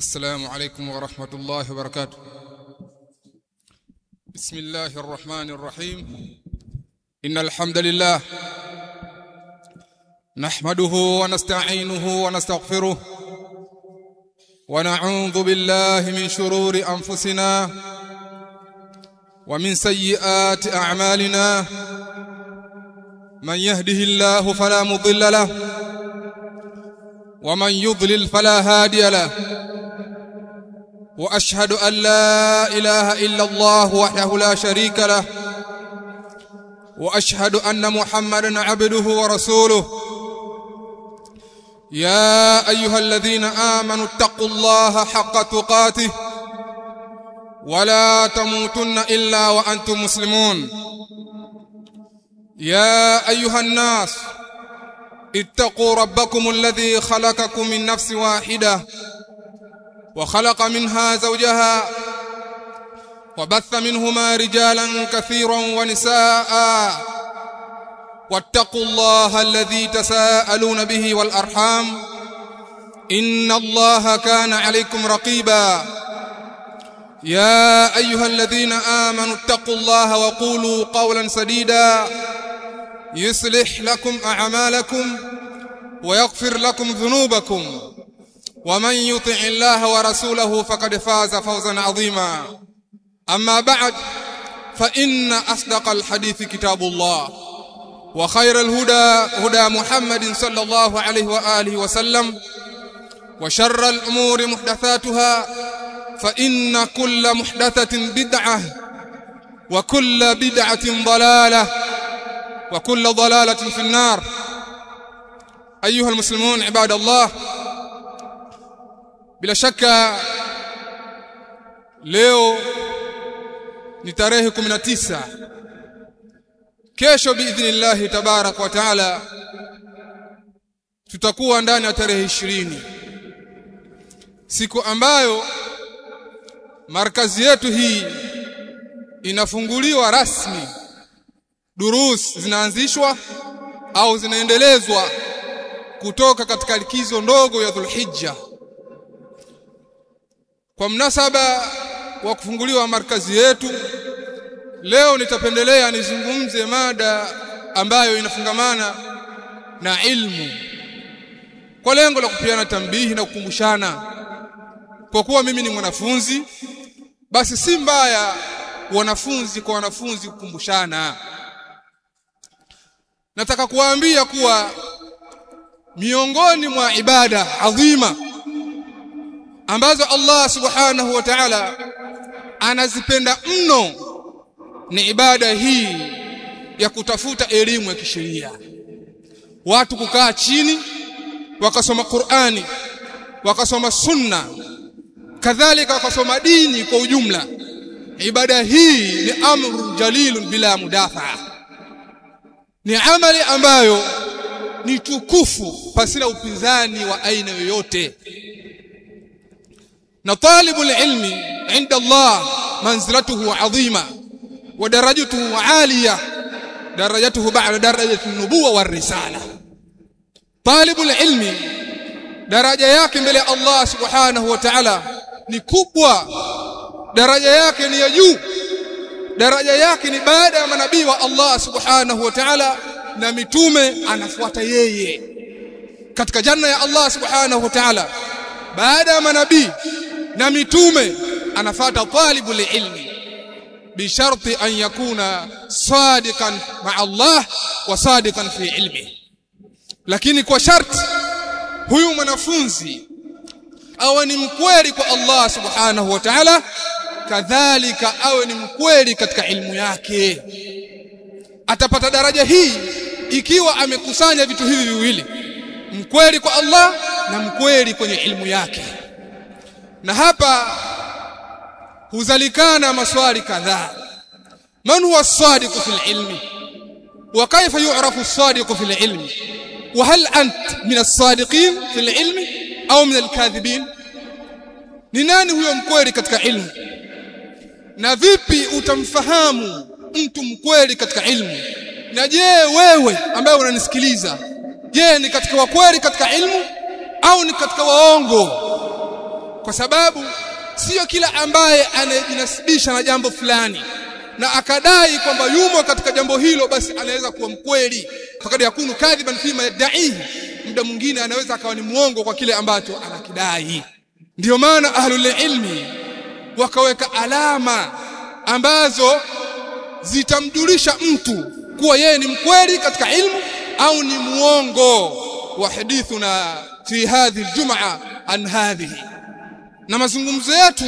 السلام عليكم ورحمة الله وبركاته بسم الله الرحمن الرحيم إن الحمد لله نحمده ونستعينه ونستغفره ونعوذ بالله من شرور أنفسنا ومن سيئات أعمالنا من يهده الله فلا مضل له ومن يضلل فلا هادي له واشهد ان لا اله الا الله وحده لا شريك له واشهد ان محمدا عبده ورسوله يا ايها الذين امنوا اتقوا الله حق تقاته ولا تموتن الا وانتم مسلمون يا ايها الناس اتقوا ربكم الذي خلقكم من نفس واحده وخلق منها زوجها وبث منهما رجالا كثيرا ونساء واتقوا الله الذي تساءلون به والارحام ان الله كان عليكم رقيبا يا ايها الذين امنوا اتقوا الله وقولوا قولا سديدا يصلح لكم اعمالكم ويغفر لكم ذنوبكم ومن يطع الله ورسوله فقد فاز فوزا عظيما اما بعد فان اصدق الحديث كتاب الله وخير الهدى هدى محمد صلى الله عليه واله وسلم وشر الامور محدثاتها فان كل محدثه بدعه وكل بدعه ضلاله وكل ضلاله في النار ايها المسلمون عباد الله bila shaka leo ni tarehe 19 kesho biidhnillah tabarak wa taala tutakuwa ndani ya tarehe 20 siku ambayo markazi yetu hii inafunguliwa rasmi durus zinaanzishwa au zinaendelezwa kutoka katika likizo ndogo ya Dhulhijja kwa mnasaba wa kufunguliwa markazi yetu leo nitapendelea nizungumze mada ambayo inafungamana na ilmu kwa lengo la kupiana tambihi na kukumbushana kwa kuwa mimi ni mwanafunzi basi si mbaya wanafunzi kwa wanafunzi kukumbushana nataka kuwaambia kuwa miongoni mwa ibada adhima ambazo Allah subhanahu wa ta'ala anazipenda mno ni ibada hii ya kutafuta elimu ya kisheria watu kukaa chini wakasoma Qur'ani wakasoma sunna kadhalika wakasoma dini kwa ujumla ibada hii ni amru jalilun bila mudafa ni amali ambayo ni tukufu pasina upinzani wa aina yoyote na talibul ilmi inda Allah manzilatuhu adhima wa darajatuhu aliya darajatuhu ba'da darajati an-nubuwa war-risala talibul ilmi daraja yake mbele ya Allah subhanahu wa ta'ala ni kubwa daraja yake ni ya juu daraja yake ni baada ya manabii wa Allah subhanahu wa ta'ala na mitume anafuata yeye katika janna ya Allah subhanahu wa ta'ala baada ya manabii na mitume anafata talibul ilmi bisharti an yakuna sadiqan ma Allah wa sadiqan fi ilmi lakini kwa sharti huyu mwanafunzi awe ni mkweli kwa Allah subhanahu wa ta'ala kadhalika awe ni mkweli katika ilmu yake atapata daraja hii ikiwa amekusanya vitu hivi viwili mkweli kwa Allah na mkweli kwenye ilmu yake na hapa huzalikana maswali kadhaa man huwa as-sadiq fil ilmi wa kayfa yu'rafu as-sadiq fil ilmi wa hal ant min as-sadiqin fil ilmi au min al-kadhibin ni nani huyo mkweli katika ilmu na vipi utamfahamu mtu mkweli katika ilmu na je wewe ambaye unanisikiliza je ni katika wakweli katika ilmu au ni katika waongo kwa sababu sio kila ambaye anayejinasibisha na jambo fulani na akadai kwamba yumo katika jambo hilo basi anaweza kuwa mkweli fakad yakunu kadhiban fima yadaihi muda mwingine anaweza akawa ni muongo kwa kile ambacho anakidai ndiyo maana ahlul ilmi wakaweka alama ambazo zitamjulisha mtu kuwa yeye ni mkweli katika ilmu au ni muongo wa hadithuna fi hadhihi aljumaa an hadhihi na mazungumzo yetu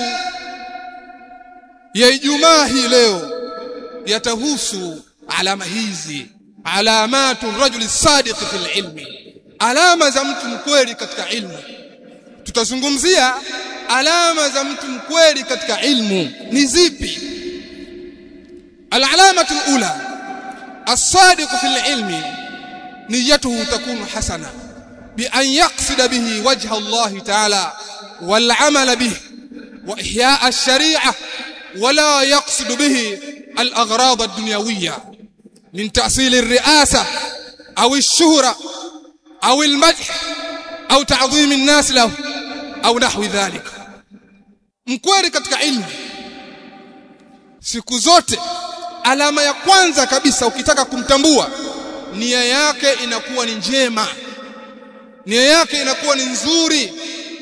ya Ijumaa hii leo yatahusu alama hizi alamatu rajuli sadiq fil ilmi alama za mtu mkweli katika ilmu tutazungumzia alama za mtu mkweli katika ilmu ni zipi alalamatu alula as-sadiq fil ilmi niyatuhu takunu hasana bi an yaqsida bihi wajha Allah ta'ala wal amal bihi wa ihya ash-shari'ah ولا يقصد به الأغراض الدنيوية من تأصيل الرئاسة أو الشهرة أو المدح أو تعظيم الناس له أو نحو ذلك mkweli katika ilmu siku zote alama ya kwanza kabisa ukitaka kumtambua nia yake inakuwa ni njema nia yake inakuwa ni nzuri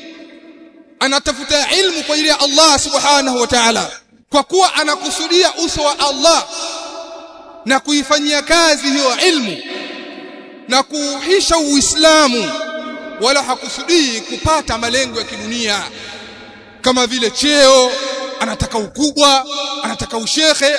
anatafuta ilmu kwa ajili ya Allah subhanahu wa ta'ala kwa kuwa anakusudia uso wa Allah na kuifanyia kazi hiyo ilmu na kuuhisha Uislamu wala hakusudii kupata malengo ya kidunia kama vile cheo anataka ukubwa anataka ushekhe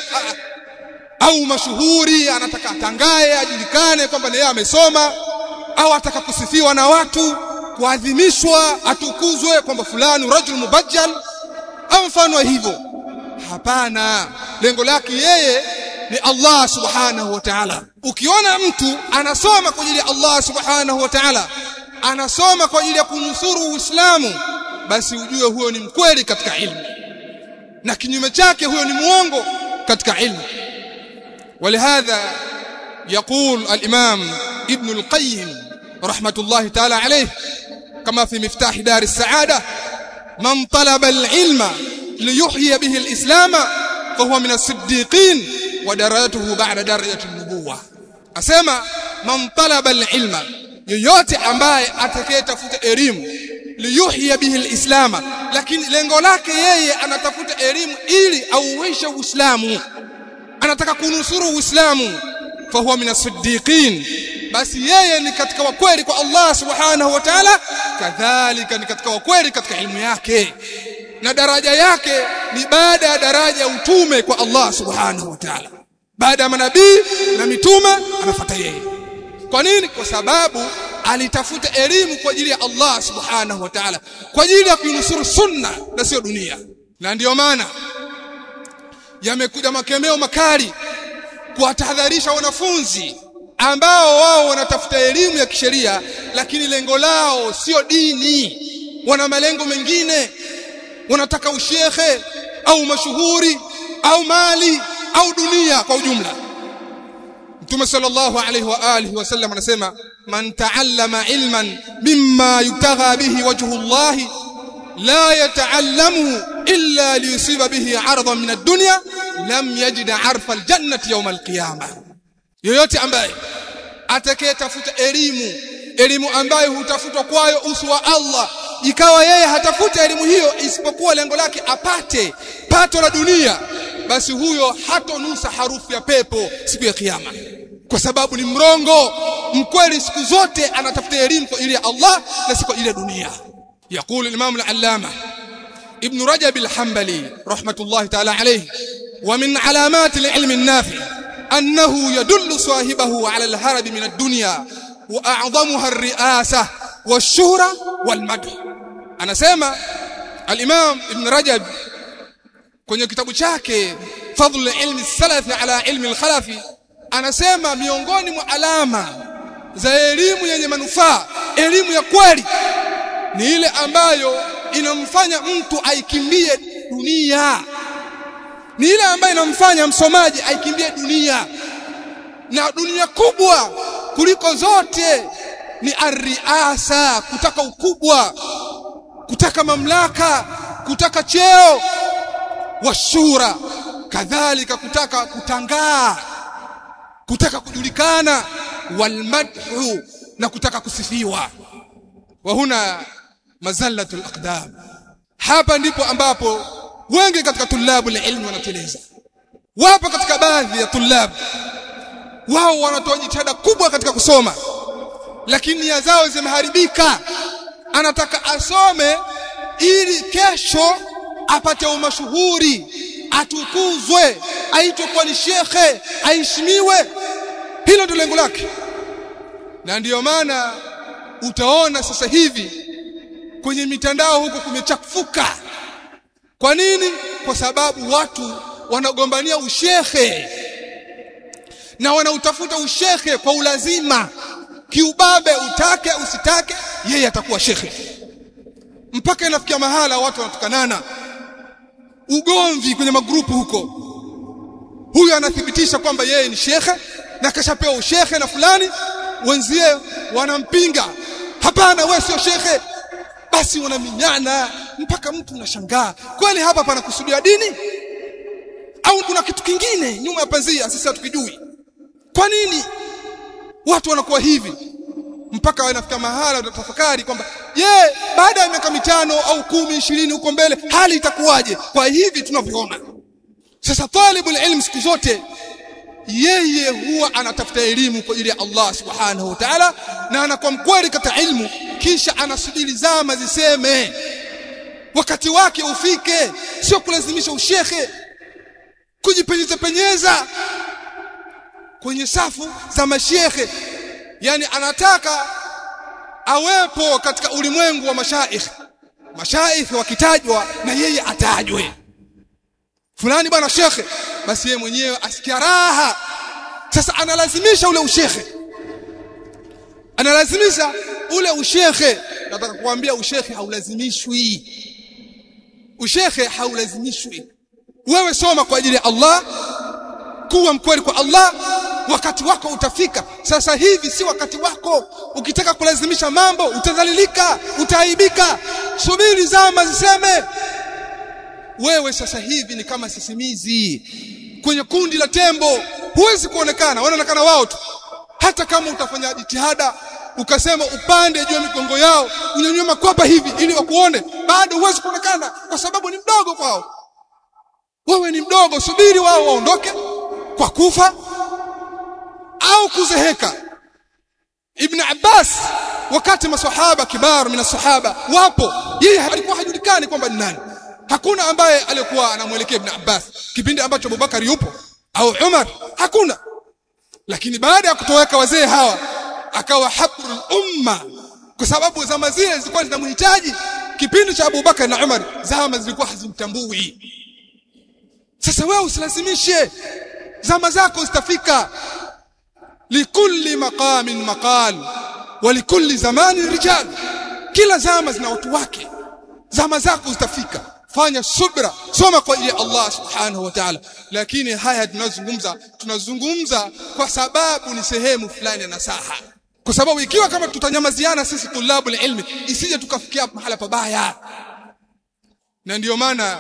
au mashuhuri anataka atangae ajulikane kwamba yeye amesoma au ataka kusifiwa na watu kuadhimishwa atukuzwe kwamba fulani rajul mubajjal au mfano hivyo hapana lengo lake yeye ni Allah subhanahu wa ta'ala ukiona mtu anasoma kwa ajili ya Allah subhanahu wa ta'ala anasoma kwa ajili ya kunusuru Uislamu basi ujue huyo ni mkweli katika ilmu na kinyume chake huyo ni muongo katika ilmu ولهذا يقول الإمام ابن القيم رحمة الله تعالى عليه كما في مفتاح دار السعادة من طلب العلم ليحيي به الإسلام فهو من الصديقين ودرجته بعد درجة النبوة أسمى من طلب العلم yoyote ambaye atakayetafuta elimu liyuhya bihi alislama lakini lengo lake yeye anatafuta elimu ili auishe uislamu anataka kunusuru uislamu fahuwa min as-siddiqin basi yeye ni katika wakweli kwa Allah subhanahu wa ta'ala kadhalika ni katika wakweli katika elimu yake na daraja yake ni baada ya daraja ya utume kwa Allah subhanahu wa ta'ala baada ya manabii na mitume anafuata yeye kwa nini kwa sababu alitafuta elimu kwa ajili ya Allah subhanahu wa ta'ala kwa ajili ya kuinusuru sunna na sio dunia na ndiyo maana yamekuja makemeo makali kuwatahadharisha wanafunzi ambao wao wanatafuta elimu ya kisheria lakini lengo lao sio dini wana malengo mengine wanataka ushekhe au mashuhuri au mali au dunia kwa ujumla Mtume sallallahu alayhi wa alihi wasallam anasema man ta'allama ilman mimma yutagha bihi wajhu Allah la yata'allamu illa liyusiba bihi 'aradan min ad-dunya lam yajid 'arfa al-jannati yawm al-qiyamah yoyote ambaye atakayetafuta elimu elimu ambayo hutafutwa kwayo uso wa Allah ikawa yeye hatafuta elimu hiyo isipokuwa lengo lake apate pato la dunia basi huyo hatonusa harufu ya pepo siku ya kiyama kwa sababu ni mrongo mkweli siku zote anatafuta elimu kwa ajili ya Allah na si kwa ajili ya dunia يقول الإمام العلامة ابن رجب الحنبلي رحمة الله تعالى عليه ومن علامات العلم النافع أنه يدل صاحبه على الهرب من الدنيا وأعظمها الرئاسة والشهرة والمدح أنا سيما الإمام ابن رجب kwenye kitabu chake fadhlu ilmi salafi ala ilmi al-khalafi anasema miongoni mwa alama za elimu yenye manufaa elimu ya kweli ni ile ambayo inamfanya mtu aikimbie dunia ni ile ambayo inamfanya msomaji aikimbie dunia na dunia kubwa kuliko zote ni arriasa kutaka ukubwa kutaka mamlaka kutaka cheo washura kadhalika kutaka kutangaa kutaka kujulikana walmadhu na kutaka kusifiwa wa huna mazallatul aqdam hapa ndipo ambapo wengi katika tulabu ilmu wanateleza wapo katika baadhi ya tulabu wao wanatoa jitihada kubwa katika kusoma lakini nia zao zimeharibika anataka asome ili kesho apate umashuhuri atukuzwe aitwe kuwa ni shekhe aheshimiwe hilo ndio lengo lake na ndiyo maana utaona sasa hivi kwenye mitandao huko kumechafuka kwa nini kwa sababu watu wanagombania ushehe na wanautafuta ushehe kwa ulazima kiubabe utake usitake yeye atakuwa shekhe mpaka inafikia mahala watu wanatukanana ugomvi kwenye magrupu huko huyu anathibitisha kwamba yeye ni shekhe na kashapewa ushekhe na fulani wenzie wanampinga hapana wewe sio shekhe basi wanaminyana mpaka mtu unashangaa kweli hapa panakusudia dini au kuna kitu kingine nyuma ya pazia sisi hatukijui kwa nini watu wanakuwa hivi mpaka wanafika mahala utatafakari kwamba je baada ya miaka mitano au kumi ishirini huko mbele hali itakuwaje kwa hivi tunavyoona sasa talibul ilm siku zote yeye huwa anatafuta elimu kwa ajili ya Allah subhanahu wa ta'ala na anakuwa mkweli katika ilmu kisha anasubiri zama ziseme wakati wake ufike sio kulazimisha ushekhe kujipenyeza penyeza kwenye safu za mashekhe yani anataka awepo katika ulimwengu wa mashaikh mashaikh wakitajwa na yeye atajwe fulani bwana shekhe basi yeye mwenyewe asikia raha sasa analazimisha ule ushekhe analazimisha ule ushekhe nataka kuambia ushekhe haulazimishwi ushekhe haulazimishwi wewe soma kwa ajili ya Allah kuwa mkweli kwa Allah wakati wako utafika sasa hivi si wakati wako ukitaka kulazimisha mambo utadhalilika utaaibika subiri zama ziseme wewe sasa hivi ni kama sisimizi kwenye kundi la tembo huwezi kuonekana wanaonekana wao tu hata kama utafanya jitihada ukasema upande juu ya migongo yao unyanyue makwapa hivi ili wakuone bado huwezi kuonekana kwa sababu ni mdogo kwao wewe ni mdogo subiri wao waondoke kwa kufa au kuzeheka Ibn Abbas wakati maswahaba kibar min sahaba wapo yeye alikuwa hajulikani kwamba ni nani hakuna ambaye alikuwa anamwelekea Ibn Abbas kipindi ambacho Abubakar yupo au Umar hakuna lakini baada ya kutoweka wazee hawa akawa habrul umma kwa sababu zama zile zilikuwa zinamhitaji kipindi cha Abubakar na Umar zama zilikuwa hazimtambui sasa wewe usilazimishe zama zako zitafika likulli maqamin maqal wa likulli zamanin rijal kila zama zina watu wake zama zako zitafika fanya subra soma kwa ajili ya Allah subhanahu wa ta'ala lakini haya tunazungumza tunazungumza kwa sababu ni sehemu fulani ya nasaha kwa sababu ikiwa kama tutanyamaziana sisi tulabu ilmi isije tukafikia mahala pabaya na ndiyo maana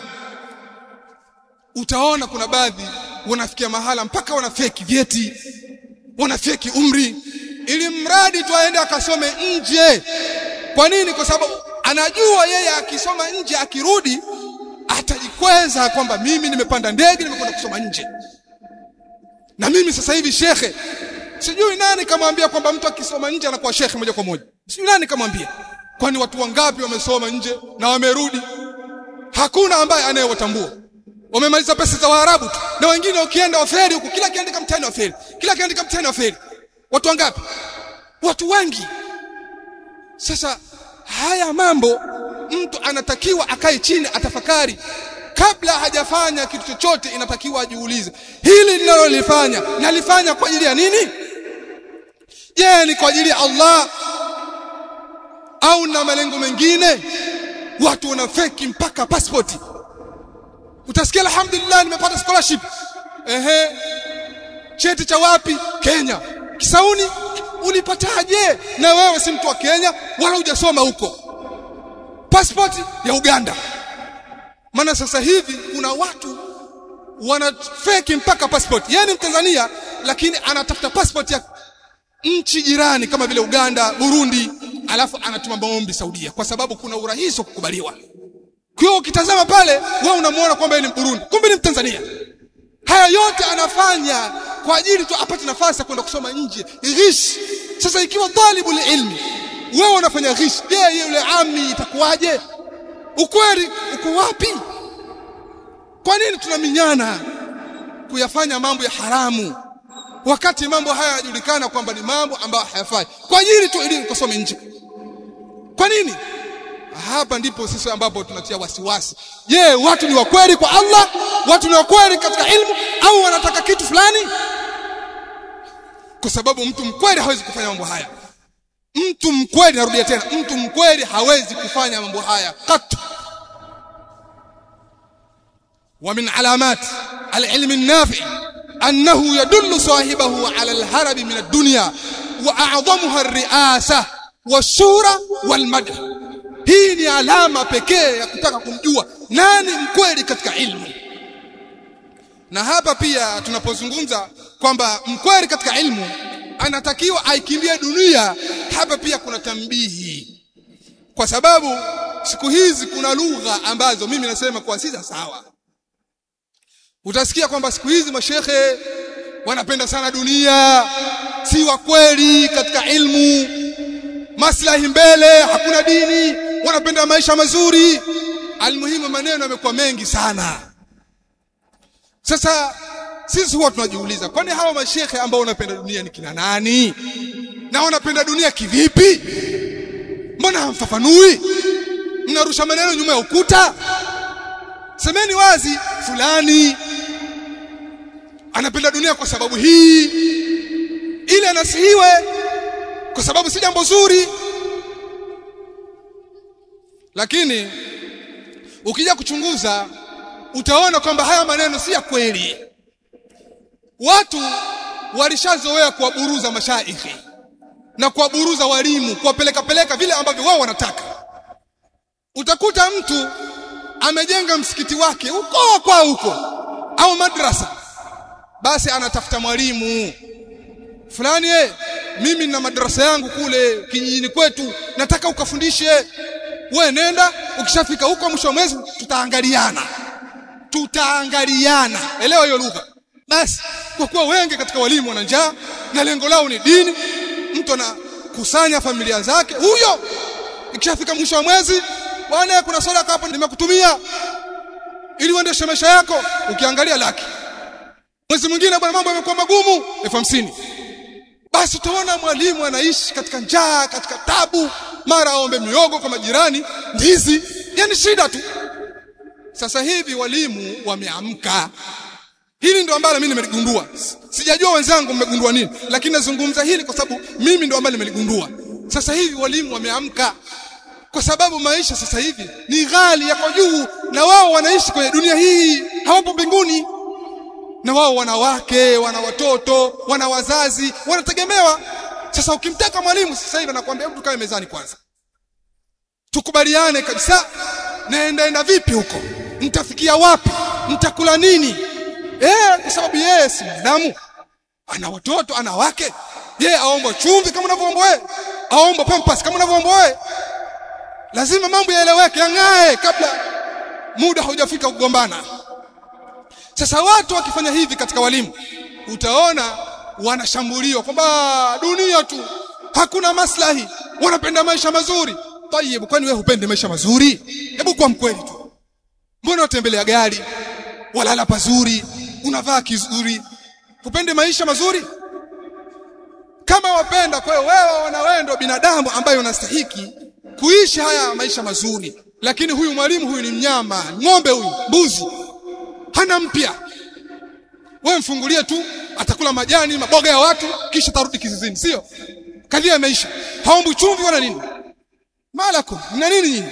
utaona kuna baadhi wanafikia mahala mpaka wanafeki vyeti wanafeki umri ili mradi tu aende akasome nje kwa nini kwa sababu anajua yeye akisoma nje akirudi atajikweza kwamba mimi nimepanda ndege nimekwenda kusoma nje na mimi sasa hivi shekhe sijui nani kamwambia kwamba mtu akisoma nje anakuwa shekhe moja kwa moja sijui nani kamwambia kwani watu wangapi wamesoma nje na wamerudi hakuna ambaye anayewatambua wamemaliza pesa za Waarabu tu na wengine ukienda waferi huku kila kiandika mtihani waferi kila kiandika mtihani waferi watu wangapi watu wengi sasa haya mambo mtu anatakiwa akae chini atafakari kabla hajafanya kitu chochote inatakiwa ajiulize hili ninalolifanya nalifanya kwa ajili ya nini je ni kwa ajili ya Allah au na malengo mengine watu wanafeki mpaka passport utasikia alhamdulillah nimepata scholarship ehe cheti cha wapi Kenya Kisauni ulipataje na wewe si mtu wa Kenya wala hujasoma huko passport ya Uganda maana sasa hivi kuna watu wana fake mpaka passport yani mtanzania lakini anatafuta passport ya nchi jirani kama vile Uganda Burundi alafu anatuma maombi Saudia kwa sababu kuna urahisi wa kukubaliwa kwa hiyo ukitazama pale wewe unamuona kwamba ni Burundi kumbe ni Mtanzania haya yote anafanya kwa ajili tu apate nafasi ya kwenda kusoma nje ghish sasa ikiwa talibul ilmi wewe unafanya ghish je yule ami itakuwaje ukweli uko wapi kwa nini tunaminyana kuyafanya mambo ya haramu wakati mambo haya yanajulikana kwamba ni mambo ambayo hayafai kwa ajili tu ili ukasome nje kwa nini hapa ndipo sisi ambapo tunatia wasiwasi je watu ni wakweli kwa Allah watu ni wakweli katika ilmu au wanataka kitu fulani kwa sababu mtu mkweli hawezi kufanya mambo haya mtu mkweli narudia tena mtu mkweli hawezi kufanya mambo haya katu ومن علامات العلم النافع أنه يدل صاحبه على الهرب من الدنيا وأعظمها الرئاسة والشورى والمدح hii ni alama pekee ya kutaka kumjua nani mkweli katika ilmu na hapa pia tunapozungumza kwamba mkweli katika ilmu anatakiwa aikimbie dunia hapa pia kuna tambihi kwa sababu siku hizi kuna lugha ambazo mimi nasema kwa si sawa utasikia kwamba siku hizi mashehe wanapenda sana dunia si wa kweli katika ilmu maslahi mbele hakuna dini wanapenda maisha mazuri almuhimu maneno yamekuwa mengi sana sasa sisi huwa tunajiuliza kwani hawa mashehe ambao wanapenda dunia ni kina nani na wanapenda dunia kivipi mbona hamfafanui mnarusha maneno nyuma ya ukuta semeni wazi fulani anapenda dunia kwa sababu hii ili anasihiwe kwa sababu si jambo zuri lakini ukija kuchunguza utaona kwamba haya maneno si ya kweli watu walishazoea kuwaburuza mashaikhi na kuwaburuza walimu kuwapeleka peleka vile ambavyo wao wanataka utakuta mtu amejenga msikiti wake huko kwa huko au madrasa basi anatafuta mwalimu fulani eh mimi na madrasa yangu kule kijijini kwetu nataka ukafundishe we nenda ukishafika huko mwisho wa mwezi tutaangaliana tutaangaliana elewa hiyo lugha basi kwa kuwa wengi katika walimu wana njaa na lengo lao ni dini mtu anakusanya familia zake huyo ikishafika mwisho wa mwezi bwana kuna sadaka hapo nimekutumia ili uendeshe maisha yako ukiangalia laki mwezi mwingine bwana mambo yamekuwa magumu elfu hamsini basi utaona mwalimu anaishi katika njaa katika tabu mara aombe miogo kwa majirani ndizi yani shida tu sasa hivi walimu wameamka hili ndo ambalo mimi nimeligundua sijajua wenzangu mmegundua nini lakini nazungumza hili kwa sababu mimi ndo ambalo nimeligundua sasa hivi walimu wameamka kwa sababu maisha sasa hivi ni ghali yako juu na wao wanaishi kwenye dunia hii hawapo mbinguni na wao wana wake wana watoto wana wazazi wanategemewa sasa ukimtaka mwalimu sasa hivi anakuambia hebu tukae mezani kwanza tukubaliane kabisa naendaenda vipi huko mtafikia wapi mtakula nini eh kwa sababu yeye si mwanadamu ana watoto ana wake yeye aomba chumvi kama unavyoomba wewe aomba pampas kama unavyoomba wewe lazima mambo yaeleweke yang'ae kabla muda haujafika kugombana sasa watu wakifanya hivi katika walimu utaona wanashambuliwa kwamba dunia tu hakuna maslahi wanapenda maisha mazuri tayeb kwani wewe hupende maisha mazuri hebu kwa mkweli tu mbona utembelea gari walala pazuri unavaa kizuri hupende maisha mazuri kama wapenda kwa hiyo wewe na wewe ndio binadamu ambaye unastahiki kuishi haya maisha mazuri lakini huyu mwalimu huyu ni mnyama ng'ombe huyu mbuzi hana mpya wewe mfungulie tu atakula majani maboga ya watu kisha tarudi kizizini sio kadhia maisha haombi chumvi wala nini malako mna nini nyinyi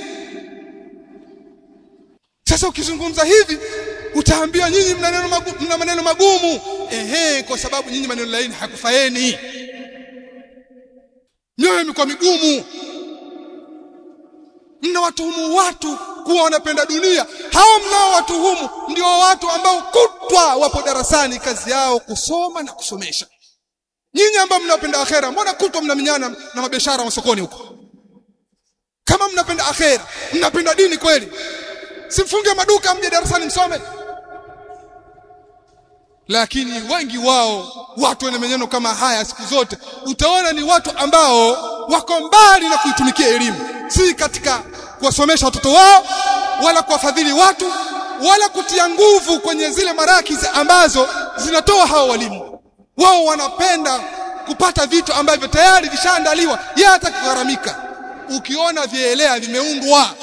sasa ukizungumza hivi utaambiwa nyinyi mna maneno magumu, mna maneno magumu ehe kwa sababu nyinyi maneno laini hakufaeni mioyo imekuwa migumu mna mnawatuhumu watu kuwa wanapenda dunia hao mnao watuhumu ndio watu ambao kutwa wapo darasani kazi yao kusoma na kusomesha nyinyi ambao mnapenda akhera mbona kutwa mnaminyana na mabiashara masokoni huko kama mnapenda akhera mnapenda dini kweli simfunge maduka mje darasani msome lakini wengi wao watu wenye meneno kama haya siku zote utaona ni watu ambao wako mbali na kuitumikia elimu si katika kuwasomesha watoto wao wala kuwafadhili watu wala kutia nguvu kwenye zile marakizi ambazo zinatoa hao walimu wao wanapenda kupata vitu ambavyo tayari vishaandaliwa yeye hata kugharamika ukiona vielea vimeundwa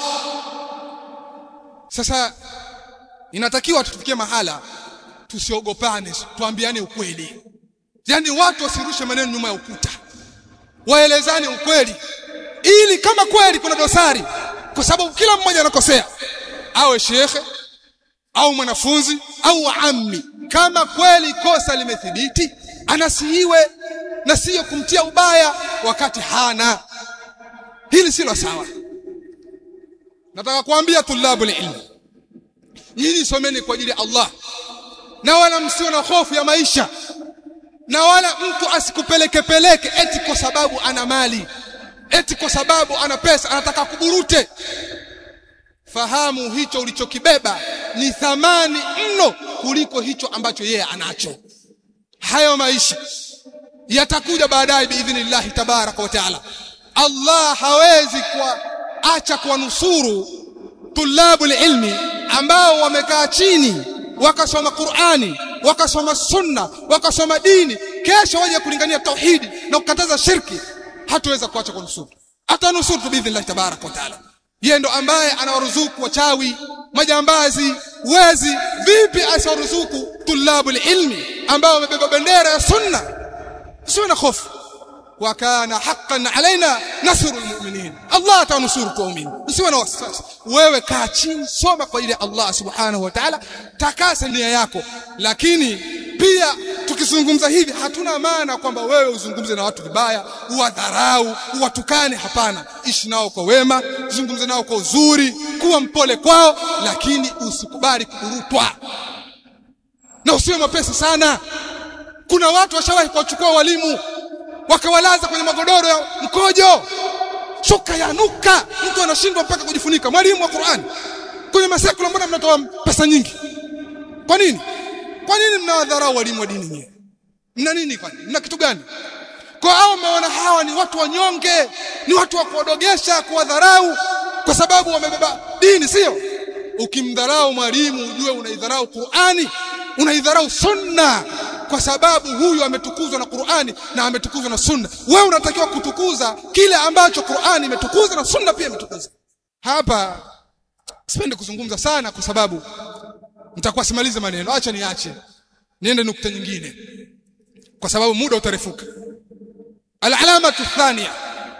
sasa inatakiwa tufikie mahala tusiogopane tuambiane ukweli yani watu wasirushe maneno nyuma ya ukuta waelezane ukweli ili kama kweli kuna dosari kwa sababu kila mmoja anakosea awe shekhe au mwanafunzi au ammi kama kweli kosa limethibiti anasihiwe na siyo kumtia ubaya wakati hana hili silo sawa nataka kuambia tulabu ilmu nyinyi someni kwa ajili ya Allah na wala msio na hofu ya maisha na wala mtu asikupeleke peleke eti kwa sababu ana mali eti kwa sababu ana pesa anataka kuburute fahamu hicho ulichokibeba ni thamani mno kuliko hicho ambacho yeye anacho hayo maisha yatakuja baadaye biidhnillahi tabaraka wa taala Allah hawezi kuacha kuwanusuru tulabu ilmi ambao wamekaa chini wakasoma Qur'ani wakasoma sunna wakasoma dini kesho waje kulingania tauhidi na kukataza shirki hatuweza kuacha kunusuru atanusuru biidhnillah tabarak wa taala yeye ndo ambaye anawaruzuku wachawi majambazi wezi vipi asiwaruzuku tulabu ilmi ambao wamebeba bendera ya sunna sio na hofu وكان حقا علينا نصر المؤمنين الله تنصر tuamini usiwe na wasiwasi wewe kaa chini soma kwa ile Allah subhanahu wa ta'ala takasa nia yako lakini pia tukizungumza hivi hatuna maana kwamba wewe uzungumze na watu vibaya uwadharau uwatukane hapana ishi nao kwa wema zungumze nao kwa uzuri kuwa mpole kwao lakini usikubali kurutwa na usiwe mapesi sana kuna watu washawahi kuwachukua walimu wakawalaza kwenye magodoro ya mkojo shuka yanuka mtu anashindwa mpaka kujifunika mwalimu wa Qur'an kwenye masekula mbona mnatoa pesa nyingi kwa nini kwa nini mnawadharau walimu wa dini nyinyi mna nini kwani mna kitu gani kwa hao mmeona hawa ni watu wanyonge ni watu wa kuodogesha kuwadharau kwa sababu wamebeba dini sio ukimdharau mwalimu ujue unaidharau Qur'ani unaidharau sunna kwa sababu huyu ametukuzwa na Qur'ani na ametukuzwa na Sunna. Wewe unatakiwa kutukuza kile ambacho Qur'ani imetukuza na Sunna pia imetukuza. Hapa sipendi kuzungumza sana kwa sababu nitakuwa simalize maneno. Acha niache. Niende nukta nyingine. Kwa sababu muda utarefuka. Al-alama thania.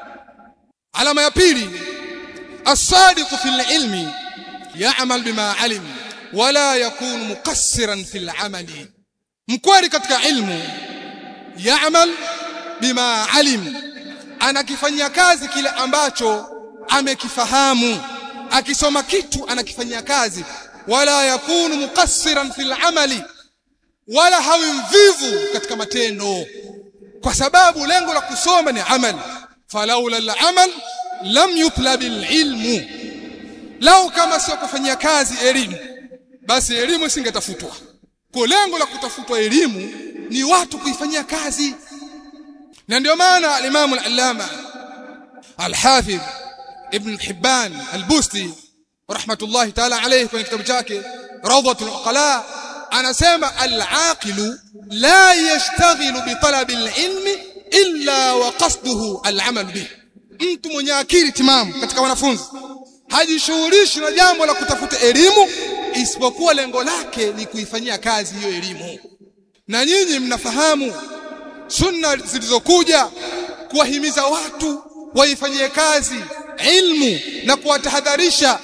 Alama ya pili as-sadiq fil ilmi ya'mal bima alim wala yakunu muqassiran fil amali mkweli katika ilmu yaamal bima alim anakifanyia kazi kile ambacho amekifahamu akisoma kitu anakifanyia kazi wala yakunu muqassiran fil amali wala hawi mvivu katika matendo kwa sababu lengo la kusoma ni amal falaula al-amal lam yutlab al-ilmu lau kama sio kufanyia kazi elimu basi elimu isingetafutwa kwa lengo la kutafutwa elimu ni watu kuifanyia kazi na ndio maana al-Imam al-Allama al-Hafidh Ibn Hibban al-Busti rahmatullahi ta'ala alayhi kwenye kitabu chake Rawdatul Uqala anasema al-aqilu la yashtaghilu bi talabi al-ilmi illa wa qasduhu al-amal bih mtu mwenye akili timamu katika wanafunzi hajishughulishi na jambo la kutafuta elimu isipokuwa lengo lake ni kuifanyia kazi hiyo elimu na nyinyi mnafahamu sunna zilizokuja kuwahimiza watu waifanyie kazi ilmu na kuwatahadharisha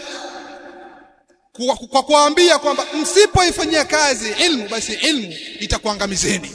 kwa, kwa kuambia kwamba msipoifanyia kazi ilmu basi ilmu itakuangamizeni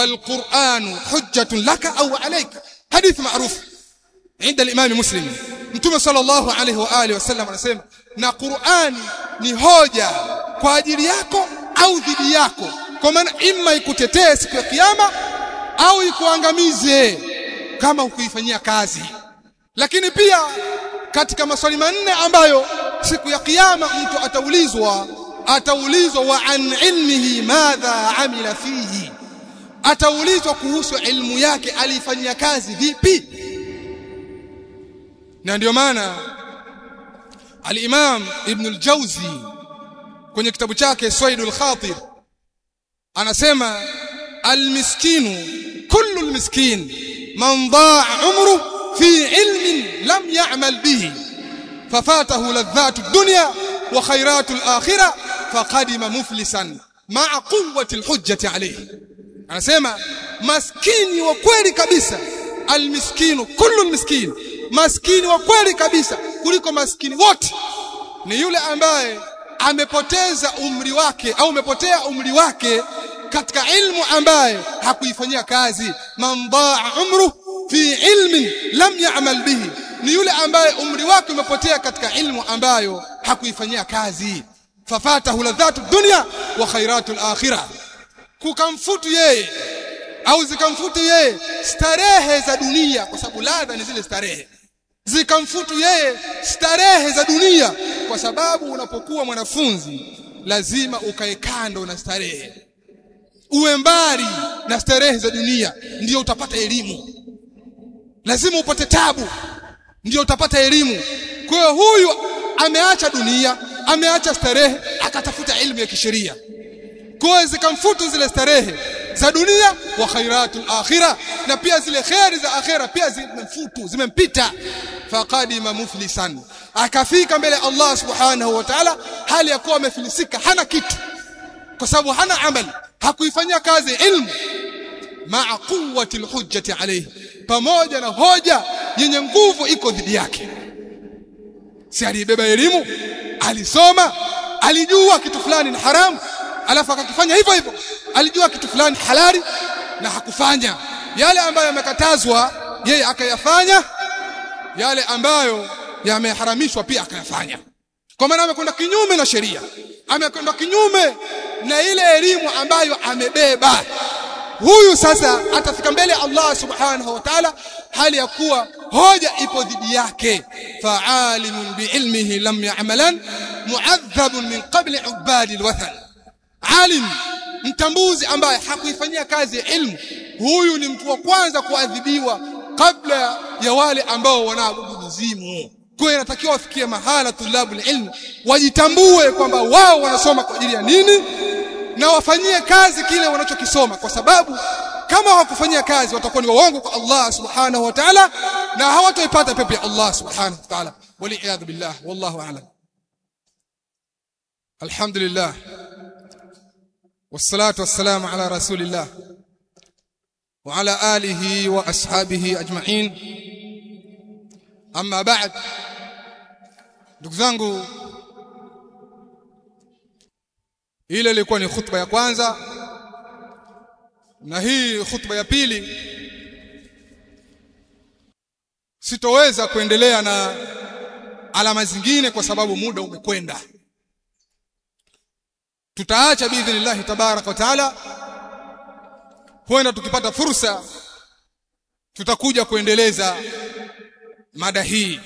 والقرآن حجة لك أو عليك حديث معروف عند الإمام مسلم Mtume sallallahu alaihi wa alihi wasallam anasema na Qur'ani ni hoja kwa ajili yako au dhidi yako kwa maana imma ikutetee siku ya kiyama au ikuangamize kama hukuifanyia kazi lakini pia katika maswali manne ambayo siku ya kiyama mtu ataulizwa ataulizwa wa an ilmihi madha amila fihi ataulizwa kuhusu ilmu yake alifanyia kazi vipi na ndio maana al-Imam Ibn al-Jawzi kwenye kitabu chake Saidul Khatir anasema al-miskinu kullu al-miskin man daa umru fi ilmin lam ya'mal bihi fafatahu ladhatu ad-dunya wa khayratu al-akhirah faqadima muflisan ma'a quwwati al-hujjati alayhi anasema maskini wa kweli kabisa al-miskinu kullu al-miskin maskini wa kweli kabisa kuliko maskini wote ni yule ambaye amepoteza umri wake au umepotea umri wake katika ilmu ambaye hakuifanyia kazi man daa umru fi ilmin lam ya'mal bihi ni yule ambaye umri wake umepotea katika ilmu ambayo hakuifanyia kazi fafatahu ladhatu dunya wa khairatu al-akhirah kukamfutu yeye au zikamfutu yeye starehe za dunia kwa sababu ladha ni zile starehe zikamfutu yeye starehe za dunia kwa sababu unapokuwa mwanafunzi lazima ukae kando na starehe uwe mbali na starehe za dunia ndio utapata elimu lazima upate tabu ndio utapata elimu kwa hiyo huyu ameacha dunia ameacha starehe akatafuta elimu ya kisheria kwa hiyo zikamfutu zile starehe za dunia wa khairatul akhirah na pia zile khairi za akhira pia zimemfutu zimempita faqadima muflisan akafika mbele Allah subhanahu wa ta'ala hali ya kuwa amefilisika hana kitu kwa sababu hana amali hakuifanyia kazi ilmu ma'a quwwati alhujjati alayhi pamoja na hoja yenye nguvu iko dhidi yake si alibeba elimu alisoma alijua kitu fulani ni haramu alafu akakifanya hivyo hivyo alijua kitu fulani halali na hakufanya yale ambayo yamekatazwa yeye akayafanya yale ambayo yameharamishwa pia akayafanya kwa maana amekwenda kinyume na sheria amekwenda kinyume na ile elimu ambayo amebeba huyu sasa atafika mbele Allah subhanahu wa ta'ala hali ya kuwa hoja ipo dhidi yake fa'alimun biilmihi lam ya'malan mu'adhabun min qabli ubadi alwathan alim mtambuzi ambaye hakuifanyia kazi ilmu huyu ni mtu wa kwanza kuadhibiwa kabla ya wale ambao wanaabudu mizimu kwa hiyo inatakiwa wafikie mahala tulabu ilmu wajitambue kwamba wao wanasoma kwa ajili ya nini na wafanyie kazi kile wanachokisoma kwa sababu kama hawakufanyia kazi watakuwa ni waongo kwa Allah subhanahu wa ta'ala na hawataipata pepo ya Allah subhanahu wa ta'ala wali'adhu billah wallahu a'lam alhamdulillah والصلاه والسلام على رسول الله وعلى اله واصحابه اجمعين اما بعد ndugu zangu ile ilikuwa ni khutba ya kwanza na hii khutba ya pili sitoweza kuendelea na alama zingine kwa sababu muda umekwenda tutaacha biidhnillah tabarak wa taala huenda tukipata fursa tutakuja kuendeleza mada hii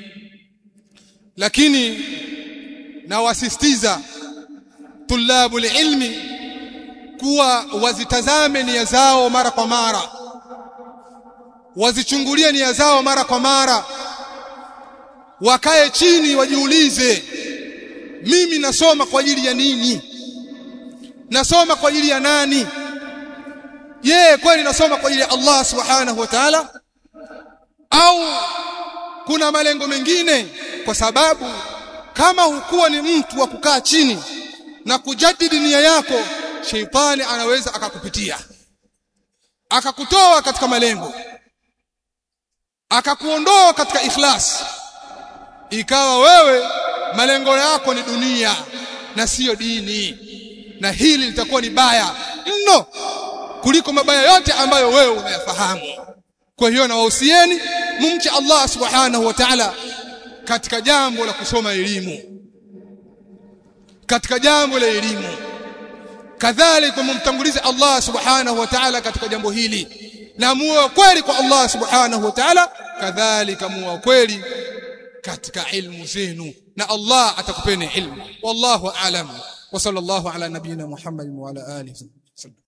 lakini nawasisitiza tulabu ilmi kuwa wazitazame nia zao mara kwa mara wazichungulie nia zao mara kwa mara wakae chini wajiulize mimi nasoma kwa ajili ya nini nasoma kwa ajili ya nani je kweli nasoma kwa ajili ya Allah subhanahu wa ta'ala au kuna malengo mengine kwa sababu kama hukuwa ni mtu wa kukaa chini na kujadidi nia yako sheitani anaweza akakupitia akakutoa katika malengo akakuondoa katika ikhlas ikawa wewe malengo yako ni dunia na siyo dini na hili litakuwa ni baya mno kuliko mabaya yote ambayo wewe unayafahamu kwa hiyo na wahusieni mumche Allah subhanahu wa ta'ala katika jambo la kusoma elimu katika jambo la elimu kadhalika mumtangulize Allah subhanahu wa ta'ala katika jambo hili na muwe kweli kwa Allah subhanahu wa ta'ala kadhalika muwe kweli katika ilmu zenu na Allah atakupeni ilmu wallahu a'lam wa sallallahu ala nabina Muhammad wa ala alihi wasallam